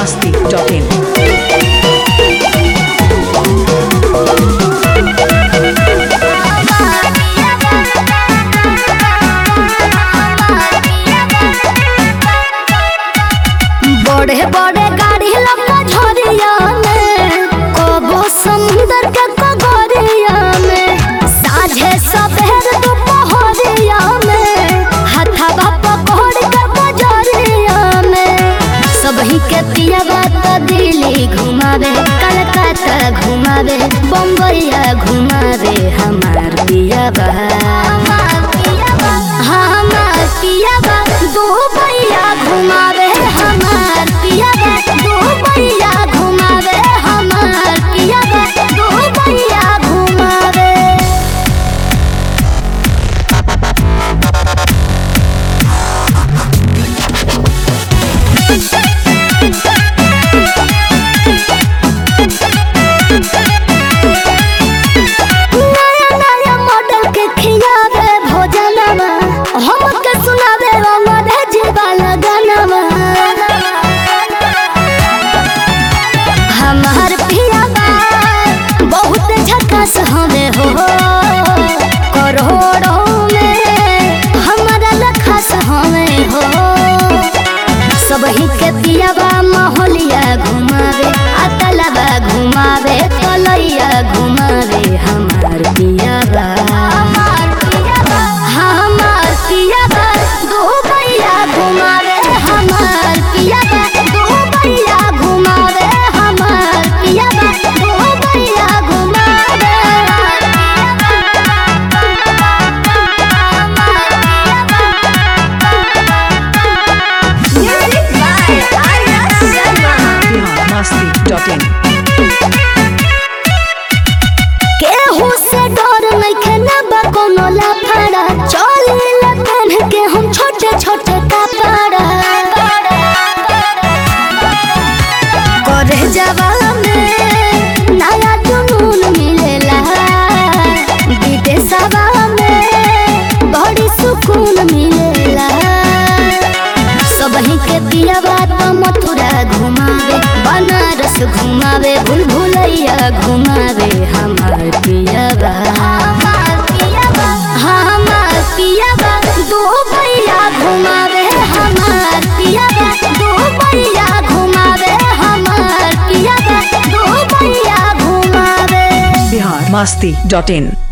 masti.in. बड़े बड़े गाड़ी लगा झोरिया में कबो समुंदर के कगरिया में साझे सबेर दोपहरिया में हथवा पकड़ के बजरिया में सबही के पिया बात दिल्ली घुमावे कलकत्ता घुमावे बम्बईया घुमावे हमार पिया बा हमार पिया बा दो भैया घुमावे हमार पिया बा दो भैया घुमावे हमार पिया बा दो भैया घुमावे नया नया मॉडल के खियावे भोजनवा हमके सुनावे अंग्रेजी वाला गानवा हमार पियावा बहुत झकास हवे हो करोड़ों में हमारा लखास हवे हो सबही के पियावा मोहलिया घुमावे अतलबा घुमावे तलैया घुमावे हमार पियावा हमार पियावा दो भैया घुमावे हमार पियावा दो भैया घुमावे हमार पियावा दो भैया घुमावे Bihar masti.in. केहू से डर नइखे ना बा कोनो लाफड़ा चली लगन के हम छोटे छोटे कपड़ा करे जवाने नया जुनून मिलेला विदेशवा में बड़ी सुकून मिलेला सबही के पियावा तो मथुरा घुमावे बनारस घुमावे भूल भुलैया घुमावे हमार पियावा हमार पियावा दो भैया घुमावे हमार पियावा दो भैया घुमावे हमार पियावा दो भैया घुमावे Bihar masti.in.